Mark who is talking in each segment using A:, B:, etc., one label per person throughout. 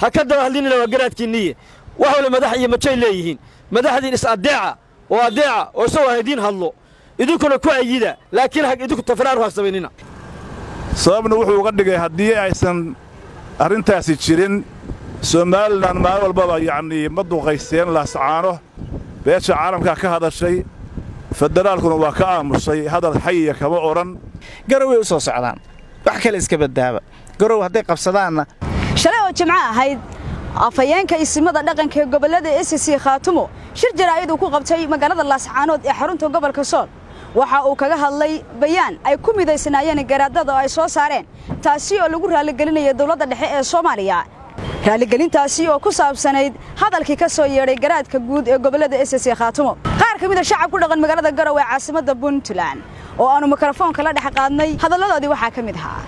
A: ha ka daba hadlinina waa garaadkiinniye wax wale madax iyo majay leeyihiin madaxdiin is addeeca oo addeeca oo isagoo haydiin hadlo idinkuna ku ayida laakiin idinku tafraar ha samaynina
B: sababna wuxuu uga dhigay haddii aysan arrintaasi jirin somalilan maalin walbaba yacnii ma duqaysteen laascaano beesha caalamkaa ka hadashay federaalkuna waa ka aamusay hadal xayiya kama odhan
C: garoway u soo socdaan wax kale iska baddaaba garow hadday qabsadaanna
D: shalay oo jimco ahayd afhayeenka isimada dhaqanka ee gobollada sc khaatumo shir jaraa'id uu ku qabtay magaalada laascaanood ee xarunta gobolka sool waxa uu kaga hadlay bayaan ay ku midaysnaayeen garaadada oo ay soo saareen taasi oo lagu raaligelinaya dowladda dhexe ee soomaaliya raaligelintaasi oo ku saabsanayd hadalkii ka soo yeedhay garaadka guud ee gobollada sc khaatumo qaar ka mida shacab ku dhaqan magaalada garow ee caasimadda puntland oo aanu mikrofoonka la dhex qaadnay hadalladoodii waxaa ka mid ahaa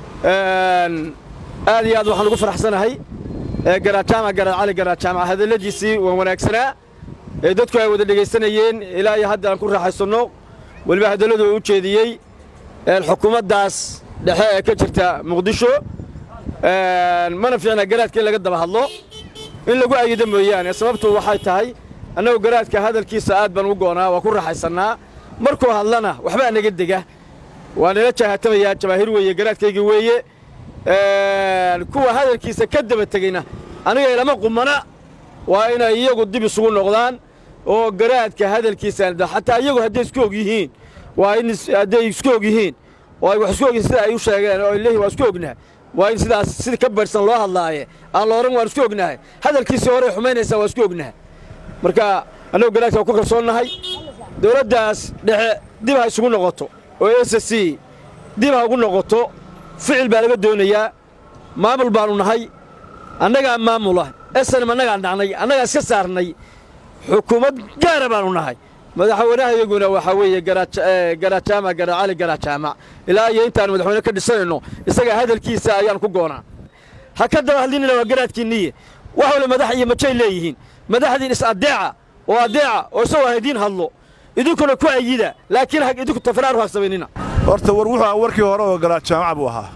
A: aad iyo aad waxaan ugu faraxsanahay garaadjaamac garaad cali garaadjaamac hadalladiisii waa wanaagsanaa ee dadku ay wada dhegaysanayeen ilaa iyo hadda aan ku raaxaysanno weliba hadalladu u jeediyey xukuumaddaas dhexe ee ka jirta muqdisho mana fiicna garaadka in laga daba hadlo in lagu ayido mooyaane sababtu waxay tahay annagu garaadka hadalkiisa aad baan u goonaa waa ku raaxaysannaa markuu hadlana waxbaa naga dega waa nala jahaatamayaa jamaahiir weeye garaadkaygii weeye kuwa hadalkiisa ka daba tegeyna aniga ilama qumana waa inay iyagu dib isugu noqdaan oo garaadka hadalkiisa xataa iyagu hadday isku og yihiin waa in hadday isku og yihiin oo ay wax isku ogyihiin sida ay u sheegeen oo ay leeyihin waa isku ognahay waa in sidaas sida ka barhsan loo hadlaaye aan la odhan waan isku ognahay hadalkiisii horey xumaynaysaa waa isku ognahay marka annagu garaadka waa ku kalsoonnahay dowladdaas dhexe dib ha isugu noqoto oo s c dib ha ugu noqoto ficil baa laga doonayaa maamul baannu nahay annagaa maamula esanam annagaa dhacnay annagaa iska saarnay xukuumad gaara baannu nahay madaxweynahayaguna waxaa weeye garaadjaamac garaad cali garaadjaamac ilaa iyo intaannu madaxweyne ka dhisanayno isagaa hadalkiisa ayaan ku goonaa ha ka daba hadlinina waa garaadkiinniye wax wale madax iyo majay leeyihiin madaxdiin is addeeca oo addeeca oo isagoo haydiin hadlo idinkuna ku ayida laakiin idinku tafraar ha samaynina
B: horta war wuxuu ahaa warkii hore oo garaad jaamac buu ahaa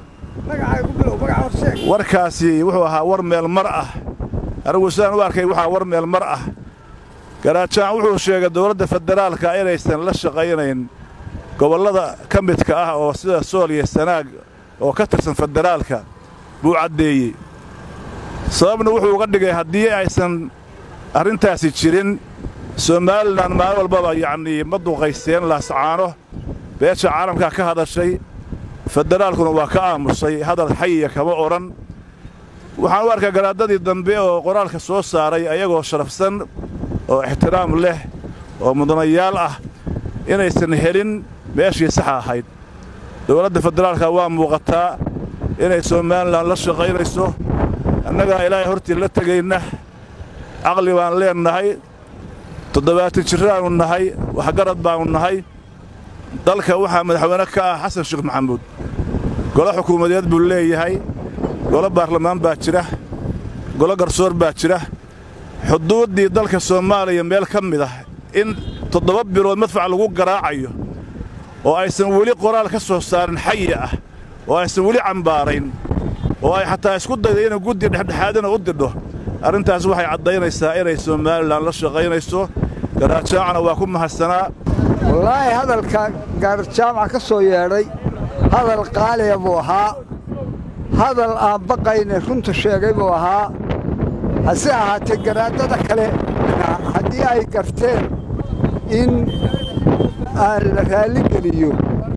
B: warkaasi wuxuu ahaa war meel mar ah anigu sidaan u arkay waxaa war meel mar ah garaad jaamac wuxuu sheegay dowladda federaalka inaysan la shaqaynayn gobollada ka midka ah oo sida sool iyo sanaag oo ka tirsan federaalka buu caddeeyey sababna wuxuu uga dhigay haddii aysan arrintaasi jirin somalilan maalin walbaba yacnii ma duqaysteen laascaano beesha caalamkaa ka hadashay federaalkuna waa ka aamusay hadal xayiya kama odhan waxaan u arkaa garaadadii dambe oo qoraalka soo saaray ayagoo sharafsan oo ixtiraam leh oo mudanayaal ah inaysan helin meeshii saxa ahayd dowladda federaalka waa muuqataa inay somalilan la shaqaynayso annagaa ilaahay hortii la tegayna caqli baan leennahay toddobaatan jirraannu nahay waxgarad baannu nahay dalka waxaa madaxweyne ka ah xasan sheekh maxamuud golo xukuumadeed buu leeyahay golo baarlamaan baa jira golo garsoor baa jira xuduuddii dalka soomaaliya meel ka mid ah in toddoba bilood madfac lagu garaacayo oo aysan weli qoraal ka soo saarin xayi ah oo aysan weli cambaarayn oo ay xataa isku dayda inay guddi dhexdhexaadina u didho arrintaas waxay caddaynaysaa inay somalilan la shaqaynayso garaadjaamacna waa ku mahadsanaa
E: wallaahi hadalka gaarjaamac ka soo yeedhay hadal qaaliya buu ahaa hadal aan baqayne runta sheegay buu ahaa hase ahaatee garaadada kale haddii ay garteen in aan la raalligeliyo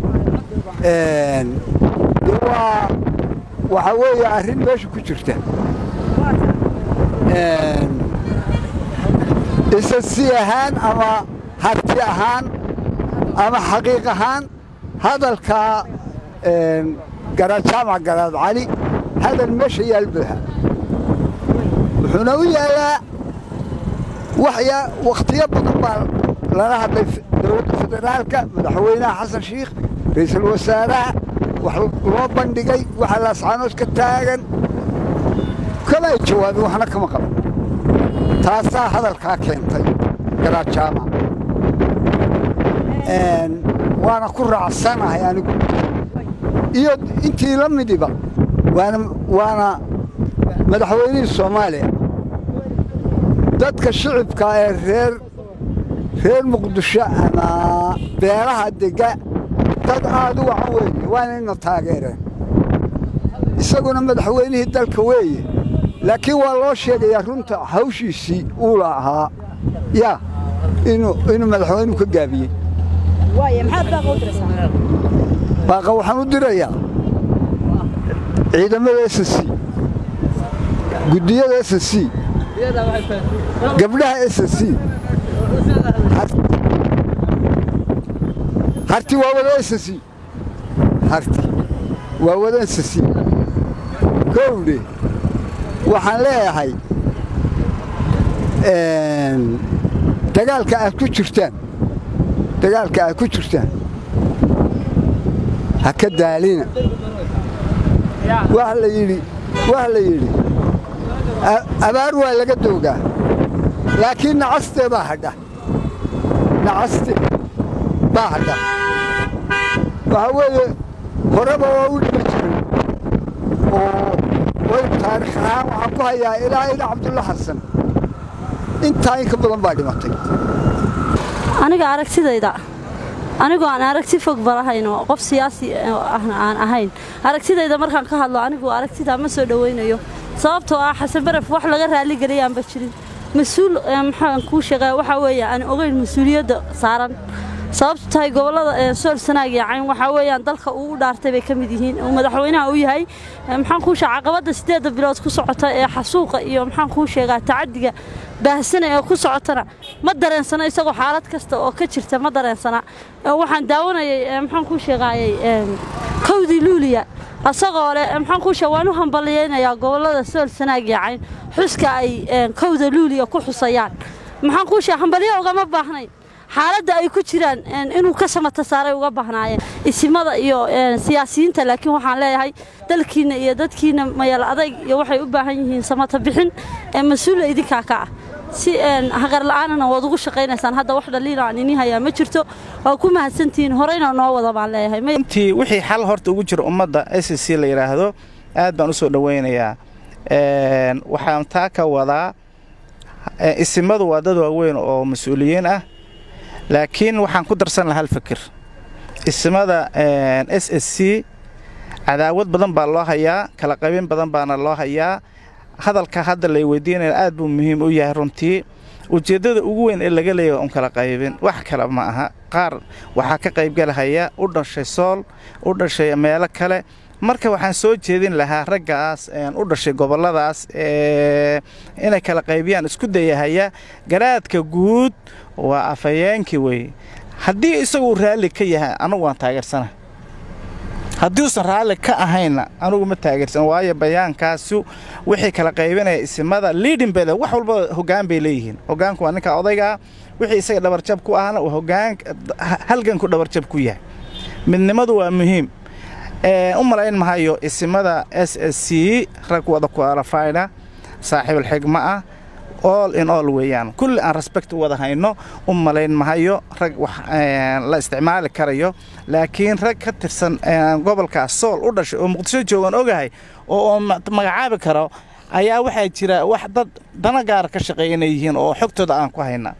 E: de waa waxaa weeye arrin meesha ku jirta isa si ahaan ama harti ahaan ama xaqiiq ahaan hadalkaa garaadjaamac garaad cali hadal meesha yaal buuxa wuxuuna u yaallaa waxyaa wakhtiyo badan baa lala hadlay dowladda federaalka madaxweynaha xasan shiikh ra'iisul wasaaraha wax loo bandhigay waxa laascaanood ka taagan kama ay jawaabin waxna kama qaban taasaa hadalkaa keentay garaadjaamac waana ku raacsanahay anigu iyo intii la midiba waana waana madaxweynihii soomaaliya dadka shicibka ee reer reer muqdisho ama beelaha dega dad aad u wacan weeye waana ina taageereen isaguna madaxweynihii dalka weeye laakiin waa loo sheegayaa runta hawshiisii uu lahaa yaa inuu inuu madaxweynuhu ka gaabiyey
D: waaye maxaad baaqa u diraysaa
E: baaqa waxaan u dirayaa ciidamada s c guddiyada s c gabdhaha s c harti waa wada s c harti waa wada s c kowdhe waxaan leeyahay dagaalka aad ku jirtaan dagaalka aad ku jirtaan ha ka daalina wax la yidhi wax la yidhi abaar waa laga doogaa laakiin nacastee baa hadha nacaste baa hadha waxaa weeye horeba waa u dhima jiray oo way taarikh ahaan waxaan ku hayaa ilaa ila cabdulla xasan intaa in ka badan baa dhimatay
F: aniga aragtidayda anigoo aan aragti fog balahayno qof siyaasi ahna aan ahayn aragtidayda markaan ka hadlo anigu aragtidaa ma soo dhowaynayo sababtoo ah xasan baraf wax laga raalligeliyaanba jirin mas-uul maxaan kuu sheegaa waxaa weeye aan ogeyn mas-uuliyadda saaran sababtu tahay gobollada sool sanaag iyo cayn waxaa weeyaan dalka uu u dhaartay bay ka mid yihiin uu madaxweynaha u yahay maxaan kuu sheega caqabadda siddeedda bilood ku socota ee xasuuqa iyo maxaan kuu sheegaa tacaddiga baahsana ee ku socotana ma dareensana isagoo xaalad kasta oo ka jirta ma dareensana waxaan daawanayay maxaan kuu sheegaayay kowdii luuliya asagoo leh maxaan kuu sheega waan u hambaliyaynayaa gobollada sool sanaag iyo cayn xuska ay kowda luuliya ku xusayaan maxaan kuu sheega hambalyo ugama baahnayn xaaladda ay ku jiraan inuu ka samata saaray uga bahnaayeen isimada iyo siyaasiyiinta laakiin waxaan leeyahay dalkiinna iyo dadkiinna mayal adayg iyo waxay u baahan yihiin samata bixin mas-uula idinkaa ka ah si haqar la'aanana waad ugu shaqaynaysaan hadda wax dhaliila aan ini hayaa ma jirto waa ku mahadsantihiin horeyna noo wada baan leeyahay
C: intii wixii xal horta ugu jira ummadda s c la yidhaahdo aad baan u soo dhowaynayaa waxaan taa ka wadaa isimadu waa dad waaweyn oo mas-uuliyiin ah laakiin waxaan ku darsan lahaa hal fakir isimada s s c cadaawad badan baa loo hayaa kala qaybin badan baana loo hayaa hadalka hadda lay weydiinaya aad buu muhiim u yahay runtii ujeeddada ugu weyn ee laga leeyahay un kala qaybin wax kale ma aha qaar waxaa ka qaybgalahaya u dhashay sool u dhashay meelo kale marka waxaan soo jeedin lahaa raggaas u dhashay gobolladaas inay kala qaybiyaan isku dayahaya garaadka guud waa afhayeenkii wey haddii isagu raalli ka yahay anugu waan taageersana haddii uusan raalli ka ahayna anugu ma taageersan waayo bayaankaasu wixii kala qaybinaya isimada liidin bele wax walba hoggaan bay leeyihiin hoggaanku waa ninka odaygaa wixii isaga dhabarjab ku ahna uu hoggaan halganku dhabarjab ku yahay midnimadu waa muhiim u malayn mahayo isimada s s c rag wada kualafayna saaxiibalxigma ah all in all weeyaan kulli aan respect u wada hayno u malayn mahayo rag wax la isticmaali karayo laakiin rag ka tirsan gobolkaas sool u dhashay oo muqdisho joogan ogahay oo magacaabi karo ayaa waxaa jira wax dad dana gaara ka shaqeeya inay yihiin oo xogtooda aan ku hayna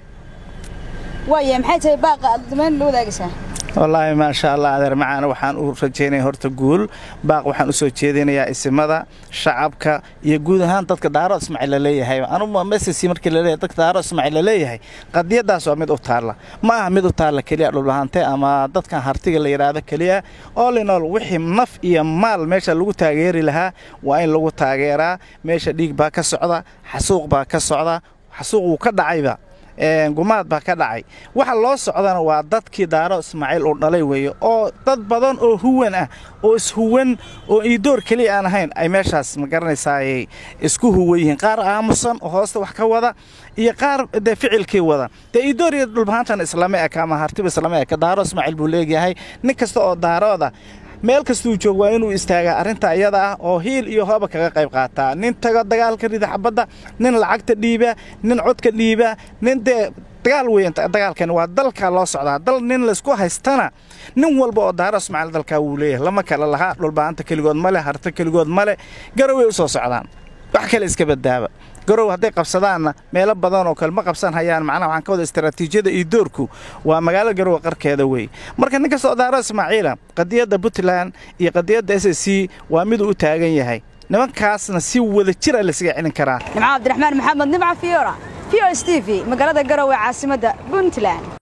D: waaye maxay tahay baaqa aad damayn la wadaagaysaa
C: wallaahi maasha allah adeer macaana waxaan u rajaynaya horta guul baaq waxaan u soo jeedinayaa isimada shacabka iyo guud ahaan dadka daaro ismaaciil la leeyahay anugu mesesi markii la leeyahay dadka daaro ismaaciil la leeyahay qadiyadaas waa mid u taalla ma aha mid u taalla keliya dhulbahante ama dadkan hartiga la yidhaahdo keliya all in all wixii naf iyo maal meesha lagu taageeri lahaa waa in lagu taageeraa meesha dhiig baa ka socda xasuuq baa ka socda xasuuq wuu ka dhacayba gumaad baa ka dhacay waxa loo socdana waa dadkii daaro ismaaciil uu dhalay weeye oo dad badan oo huwan ah oo ishuwan oo iidoor keliya aan ahayn ay meeshaas ma garanaysaayay isku huwan yihiin qaar aamusan oo hoosta wax ka wada iyo qaar dee ficilkii wada dee iidoor iyo dhulbahaantan islama eka ama hartiba islama eka daaro ismaaciil buu leegyahay nin kasta oo daarooda meel kastuu joog waa inuu istaagaa arrinta iyada ah oo hiil iyo hooba kaga qayb qaataa nin tago dagaalka rida xabadda nin lacagta dhiiba nin codka dhiiba nin dee dagaal weyn dagaalkani waa dalka loo socdaa dal nin laysku haystana nin walba oo daaro ismaaciil dalkaa wuu leeyahay lama kale lahaa dhulbaanta keligood male harta keligood male garaway u soo socdaan wax kale iska badaaba garow hadday qabsadaanna meelo badan oo kale ma qabsan hayaan macnaha waxaan ka wada istaraatiijiyada iyo doorku waa magaalada garowe qarkeeda wey marka ninka socdaaro ismaaciila qadiyadda puntland iyo qadiyadda s c waa miduu u taagan yahay nimankaasna si wada jira laysaga celin karaa
D: nimco cabdiraxmaan maxamed nimca fiora v o s t v magaalada garowe caasimadda puntland